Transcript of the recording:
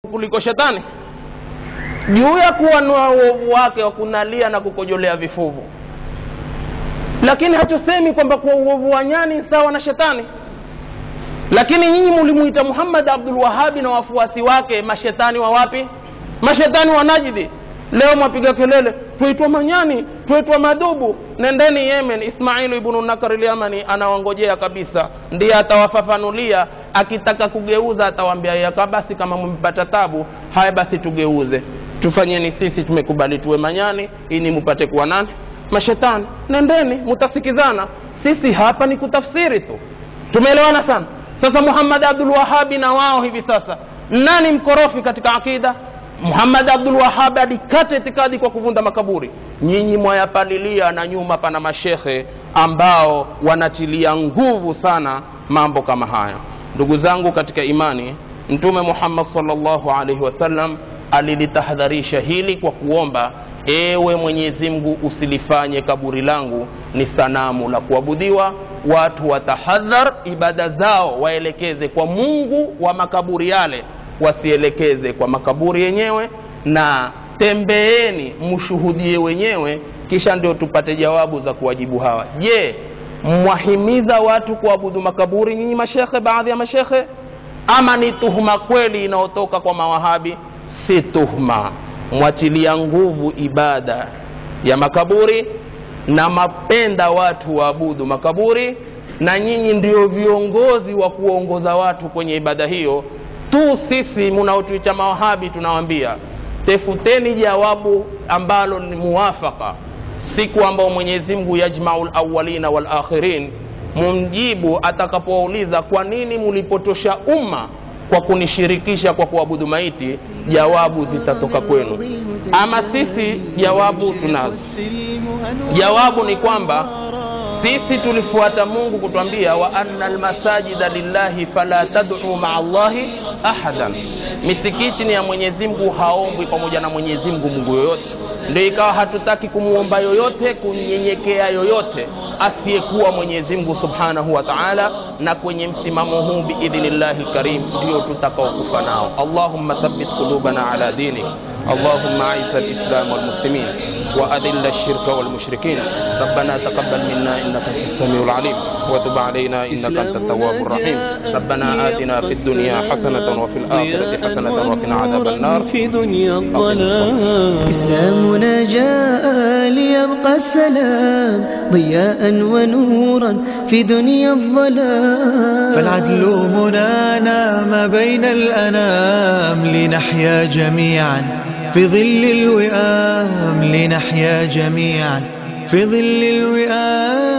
kuliko shetani juu ya kuwanua uovu wake wa kunalia na kukojolea vifuvu lakini hatusemi kwamba kuwa uovu wa nyani sawa na shetani lakini nyinyi mulimuita muhammad abdul wahabi na wafuasi wake mashetani wa wapi mashetani wa najidi leo mwapiga kelele twaitwa manyani twaitwa madubu nendeni yemen ismailu ibnu nakar lyamani anawangojea kabisa ndiye atawafafanulia akitaka kugeuza atawambia yaka basi kama mmepata tabu haya basi tugeuze tufanyeni sisi tumekubali tuwe manyani ili mupate kuwa nani mashetani nendeni mutasikizana sisi hapa ni kutafsiri tu tumeelewana sana sasa muhammad abdul wahabi na wao hivi sasa nani mkorofi katika akida muhammad abdul wahabi alikata itikadi kwa kuvunda makaburi nyinyi mwayapalilia na nyuma pana mashekhe ambao wanatilia nguvu sana mambo kama haya ndugu zangu katika imani mtume muhammad salllahu alaihi wasallam alilitahadharisha hili kwa kuomba ewe mwenyezi mungu usilifanye kaburi langu ni sanamu la kuabudiwa watu watahadhar ibada zao waelekeze kwa mungu wa makaburi yale wasielekeze kwa makaburi yenyewe na tembeeni mshuhudie wenyewe kisha ndio tupate jawabu za kuwajibu hawa je mwahimiza watu kuabudu makaburi nyinyi mashekhe baadhi ya mashekhe ama ni tuhuma kweli inayotoka kwa mawahabi si tuhma mwatilia nguvu ibada ya makaburi na mapenda watu waabudu makaburi na nyinyi ndio viongozi wa kuongoza watu kwenye ibada hiyo tu sisi munaotuicha mawahabi tunawambia tefuteni jawabu ambalo ni muwafaka siku ambao mwenyezi mungu yajmau lawalina walakhirin mumjibu atakapowauliza kwa nini mulipotosha umma kwa kunishirikisha kwa kuabudu maiti jawabu zitatoka kwenu ama sisi jawabu tunazo jawabu ni kwamba sisi tulifuata mungu kutwambia wa anna lmasajida lillahi fala taduu maa llahi ahadan misikiti ni ya mwenyezi mungu haombwi pamoja na mwenyezi mungu mungu yoyote ndio ikawa hatutaki kumwomba yoyote kunyenyekea yoyote asiyekuwa mwenyezi mungu subhanahu wa taala na kwenye msimamo huu biidhnillahi lkarim ndio tutakaokufa nao allahumma thabit qulubana ala dinik اللهم اعز الاسلام والمسلمين واذل الشرك والمشركين ربنا تقبل منا انك انت السميع العليم وتب علينا انك انت التواب الرحيم ربنا اتنا في الدنيا حسنه وفي الاخره حسنه وقنا عذاب النار في دنيا الظلام إسلامنا جاء ليبقى السلام ضياء ونورا في دنيا الظلام فالعدل هنا نام بين الأنام لنحيا جميعا في ظل الوئام لنحيا جميعا في ظل الوئام